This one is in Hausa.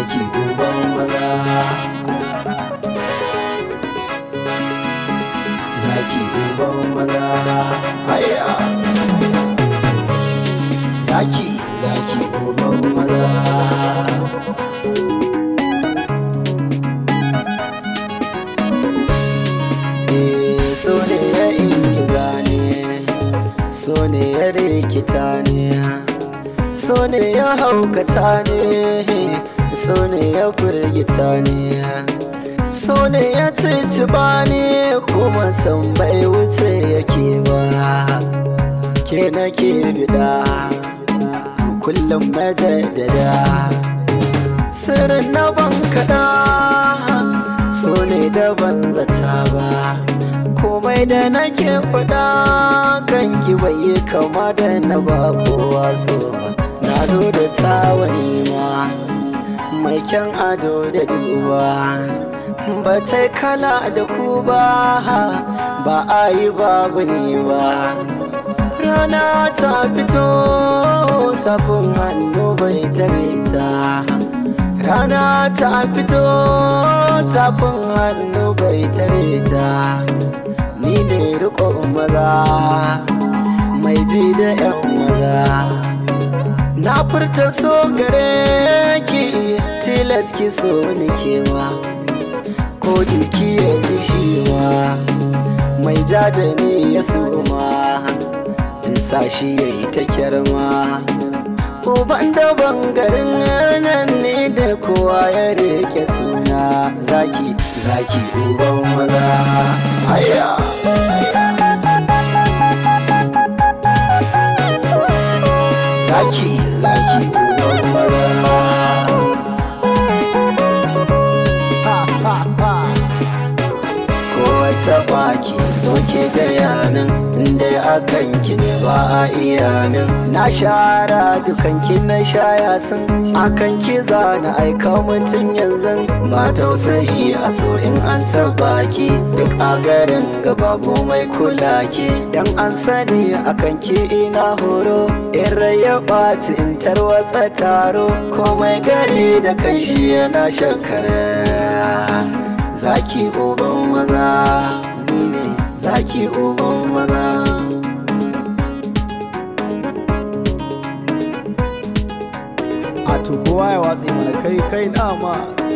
zaki uban maza zaki uban maza haya zaki zaki uban maza Eh, so ne ya ingiza ne so ne ya rikita ne so ne ya haukata ne so ne ya firgita ne so ne ya ciciba ne kuma san bai wuce yake ba ke nake bida kullum majaddada sirrin na ban kaɗa so ne da ban zata ba komai da nake faɗa kanki bai yi kama da na ba kowa so ba na zo da tawani ma mai kyan ado da duba ba ta kala da ku ba ba a yi babu ni ba rana ta fito tafin hannu bai tare ta rana ta fito tafin hannu bai tare ta ni ne riko maza mai ji da yan maza na furta so gare ki tilas ki so ni kewa ko jiki ya ji shi ma mai ja da ni ya suma in sa shi ya yi ta kyarma uban da bangarin nan ne da kowa ya rike suna zaki zaki uban maza haya zaki zaki uban maza wata baki zoke gaya min inda akan ki ne ba a iya min na shara dukan ki na shaya sun akan ki zana aika mutum yanzu ba tausayi a so in an taba ki duk a garin babu mai kula ki dan an sani akan ki ina horo in ya ɓaci in tarwatsa taro komai gari da kanshi yana shakara zaki uban maza ni ne zaki uban maza a to kowa ya watsi mana kai kai dama